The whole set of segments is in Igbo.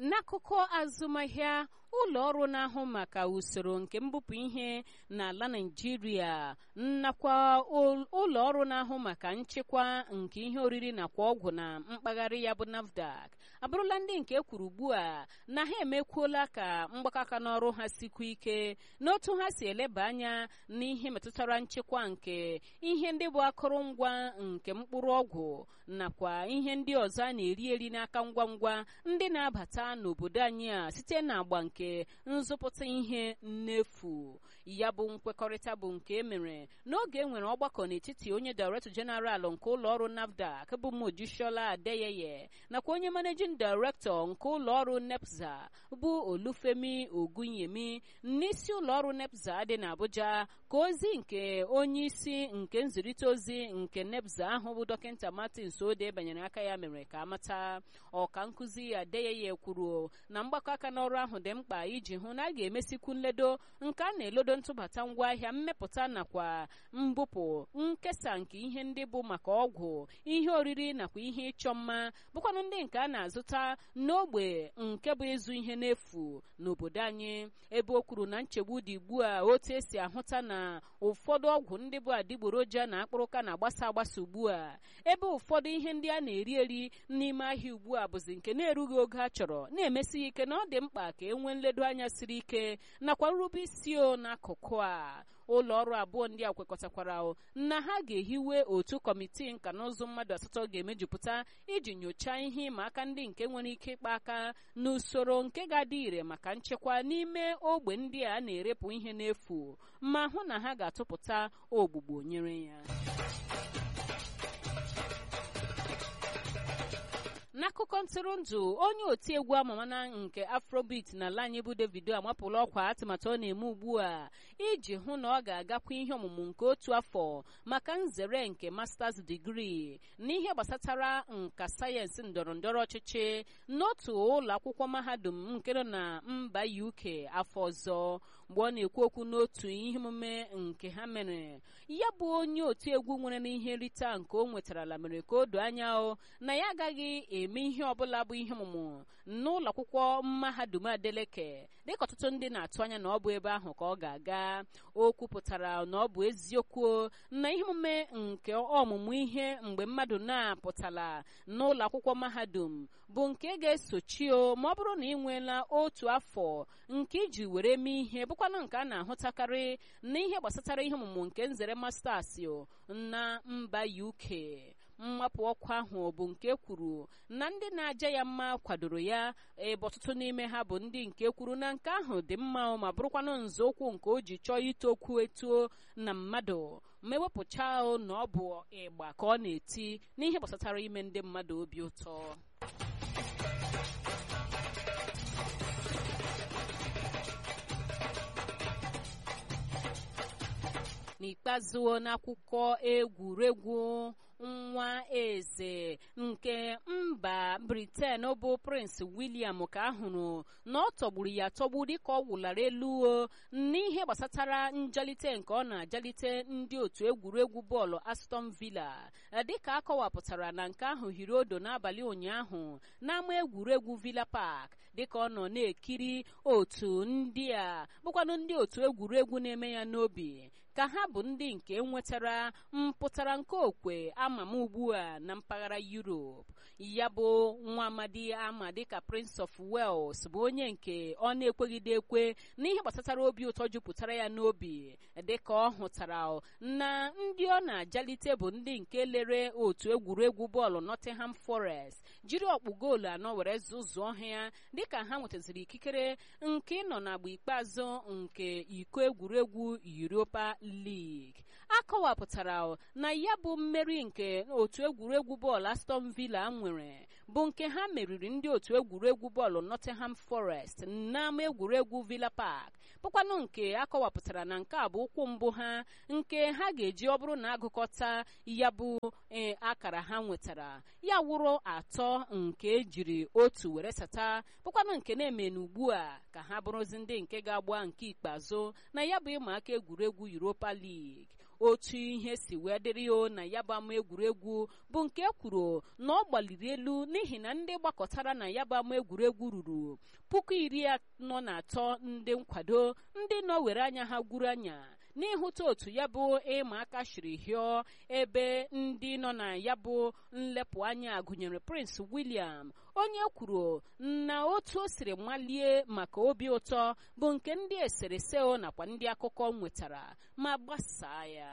n'akụkọ azụmahịa ụlọ ọrụ na-ahụ maka usoro nke mbupụ ihe n'ala Naịjirịa nakwa ụlọ ọrụ na-ahụ maka nchekwa nke ihe oriri nakwa ọgwụ na mpaghara ya bụ NAFDAC abụrụla ndị nke kwuru ugbu a na ha emekwuola ka mgbakọaka n'ọrụ ha sikwa ike n'otu ha si eleba anya n'ihe metụtara nchekwa nke ihe ndị bụ akụrụngwa nke mkpụrụ ọgwụ nakwa ihe ndị ọzọ a na-eri eri n'aka ngwa ngwa ndị na-abata n'obodo anyị a site n'agba nke nzụpụta ihe nnefu ya bụ nkwekọrịta bụ nke e mere n'oge e nwere ọgbakọ n'etiti onye Director General nke ụlọ ọrụ NAFDAC bụ Mojisola Adeyeye nakwa onye Managing Director nke ụlọ ọrụ NEPSA bụ Olufemi Ogunyemi n'isi ụlọ ọrụ NEPSA dị n'Abuja ka ozi nke onye isi nke nzirịta ozi nke NEPSA ahụ bụ dọkịta Martins Ode banyere aka ya mere ka amata ọka nkụzi Adeyeye kwuru na mgbakọ aka n'ọrụ ahụ dị mkpa iji hụ na a ga-emesikwu nledo nke a na-elodo ntụbata ngwaahịa mmepụta nakwa mbupụ nkesa nke ihe ndị bụ maka ọgwụ ihe oriri nakwa ihe ịchọ mma bụkwanụ ndị nke a na-azụta n'ogbe nke bụ ịzụ ihe n'efu n'obodo anyị ebe o kwuru na nchegbu dị ugbu a otu esi ahụta na ụfọdụ ọgwụ ndị bụ adịgboroja na akpụrụka na-agbasa agbasa ugbu a ebe ụfọdụ ihe ndị a na-eri eri n'ime ahịa ugbu a bụzi nke na-erughị oge a chọrọ na-emesighị ike na ọ dị mkpa ka e nwee nledo anya siri ike nakwa nrube isi o n'akụkụ a ụlọ ọrụ abụọ ndị a kwekọtakwara na ha ga-ehiwe otu kọmitii nka na ụzụ mmadụ asatọ ga-emejupụta iji nyochaa ihe ịma aka ndị nke nwere ike ịkpa aka n'usoro nke ga-adị ire maka nchekwa n'ime ogbe ndị a na-erepụ ihe n'efu ma hụ na ha ga-atụpụta ogbugbo nyere ya n'akụkọ ntụrụndụ onye otiegwu amamana nke afrobeat n'ala anyị bụ davido amapụla ọkwa atụmatụ ọ na-eme ugbu a iji hụ na ọ ga-agakwa ihe ọmụmụ nke otu afọ maka nzere nke masters digrii n'ihe gbasatara nka sayensị ndọrọ ndọrọ ọchịchị n'otu ụlọ akwụkwọ mahadum nke nọ na mba uk afọ ọzọ mgbe ọ na-ekwu okwu n'otu ihe omume nke ha mere ya bụ onye otiegwu nwere n'ihe nrite nke o nwetarala mere ka o doo anya na ya agaghị eme ihe ọbụla bụ ihe ọmụmụ n'ụlọ akwụkwọ mahadum adeleke dịka ọtụtụ ndị na-atụ anya na ọ bụ ebe ahụ ka ọ ga-aga o kwupụtara na ọ bụ eziokwu na ihe omume nke ọmụmụ ihe mgbe mmadụ na-apụtala n'ụlọ akwụkwọ mahadum bụ nke ga-esochi o ma ọ bụrụ na ị nweela otu afọ nke iji were mee ihe bụkwanụ nke a na-ahụtakarị na ihe gbasatara ihe ọmụmụ nke nzere masters na mba uk mmapụ ọkụ ahụ bụ nke kwuru na ndị na-aja ya mma kwadoro ya ebe ọtụtụ n'ime ha bụ ndị nke kwuru na nke ahụ dị mma ma bụrụkwanụ nzọụkwụ nke o ji chọọ itokwu etuo na mmadụ ma ewepụcha na ọ bụ ịgba ka ọ na-eti n'ihe gbasatara ime ndị mmadụ obi ụtọ n'ikpeazụ n'akwụkwọ egwuregwu nwa eze nke mba briten bụ prince william ka ahụrụ na ọ tọgburu ya tọgbu dịka ọ wụlara elu n'ihe gbasatara njalite nke ọ na-ajalite ndị otu egwuregwu bọọlụ aston villa dịka akọwapụtara na nke ahụ hiri odo n'abalị ụnyaahụ n'ama egwuregwu villa park dịka ọ nọ na-ekiri otu ndị a bụkwanụ ndị otu egwuregwu na-eme ya n'obi ka ha bụ ndị nke nwetara mpụtara nke okwe ama m ugbu a na mpaghara Europe ya bụ nwa amadi ama dịka Prince of Wales bụ onye nke ọ na-ekwegide ekwe n'ihe gbasatara obi ụtọ jupụtara ya n'obi dịka ọ hụtara na ndị ọ na-ajalite bụ ndị nke lere otu egwuregwu bọọlụ Nottingham Forest jiri ọkpụ goolu anọ were zụzụọ ha ya dịka ha nwetaziri ikikere nke ịnọ n'agba ikpeazụ nke iko egwuregwu Europa League akọwapụtara na ya bụ mmeri nke otu egwuregwu bọọlụ Aston Villa nwere bụ nke ha meriri ndị otu egwuregwu bọọlụ Nottingham Forest n'ama egwuregwu Villa Park bụkwanụ nke akọwapụtara na nke a bụ ụkwụ mbụ ha nke ha ga-eji ọ bụrụ na agụkọta ya bụ akara ha nwetara ya wụrụ atọ nke ejiri otu were sata bụkwanụ nke na-eme n'ugbu a ka ha bụrụzi ndị nke ga-agba nke ikpeazụ na ya bụ ịma aka egwuregwu Europa League otu ihe si wee dịrị ya na ya bụ ama egwuregwu bụ nke kwuru na ọ gbaliri elu n'ihi na ndị gbakọtara na ya bụ ama egwuregwu ruru puku iri anọ na atọ ndị nkwado ndị nọ were anya ha gwuru anya n'ịhụta otu ya bụ ịma aka shiri hịọ ebe ndị nọ na ya bụ nlepụ anya gụnyere prince william onye kwuru na otu o siri malie maka obi ụtọ bụ nke ndị eserese nakwa ndị akụkọ nwetara ma gbasaa ya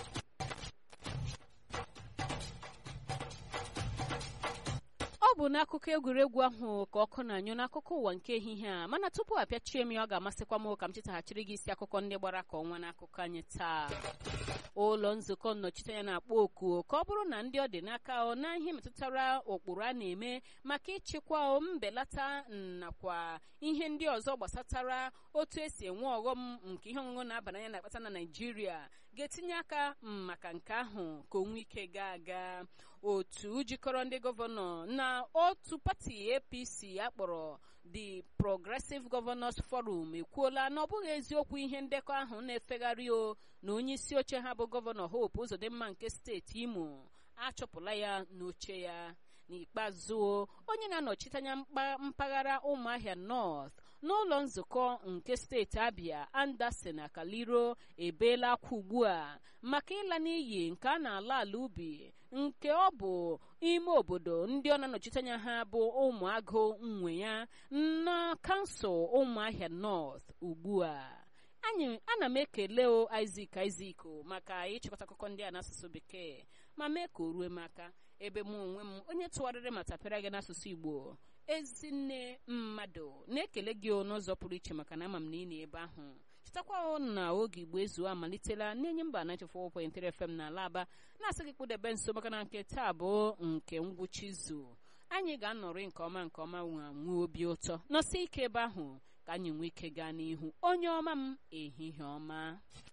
ọ bụ n'akụkọ egwuregwu ahụ ka ọkụ na-anyụ n'akụkọ ụwa nke ehihie a mana tupu apịachie m ya ọ ga-amasịkwa m ka m chetaghachiri gị isi akụkọ ndị gbara ka ọnwa n'akụkọ anyị taa ụlọ nzukọ nnọchiteanya na-akpọ oku ka ọ bụrụ na ndị ọ dị n'aka ọ na ihe metụtara ụkpụrụ a na-eme maka ịchịkwa mbelata nakwa ihe ndị ọzọ gbasatara otu esi enwe ọghọm nke ihe ọṅụṅụ na-aba n'anya na-akpata na naijiria ga-etinye aka maka nke ahụ ka onwe ike gaa aga otu jikọrọ ndị gọvanọ na otu pati apc akpọrọ the progressive governors forum ekwuola na ọ bụghị eziokwu ihe ndekọ ahụ na-efegharị o na onye isi oche ha bụ gọvanọ hope ụzọdịmma nke steeti imo achọpụla ya n'oche ya n'ikpeazụ onye na-anọchite anya mpaghara ụmụahịa north n'ụlọ nzukọ nke steeti abia anderson akaliro ebeela akwa ugbu a maka ịla n'iyi nke a na-ala ala ubi nke ọ bụ ime obodo ndị ọ na-anọchite anya ha bụ ụmụagụ nwe ya na kansụl ụmụahịa north ugbu a anyị ana m ekele o isak isak maka ịchịkọta akụkọ ndị a n'asụsụ bekee ma mee ka o rue m aka ebe mụ onwe m onye tụgharịrị ma tapịara gị n'asụsụ igbo ezinne mmadụ na-ekele gị n'ụzọ pụrụ iche maka na ama m na ị na ebe ahụ chetakwa na oge igbo ezuo amalitela na-enye mba 94.3 FM na alaba na-asị gị kpụdebe nso maka na nke taa bụ nke ngwụcha izu anyị ga-anọrị nke ọma nke ọma nwa nwee obi ụtọ nọsi ike ebe ahụ ka anyị nwee ike gaa n'ihu onye ọma m ehihie ọma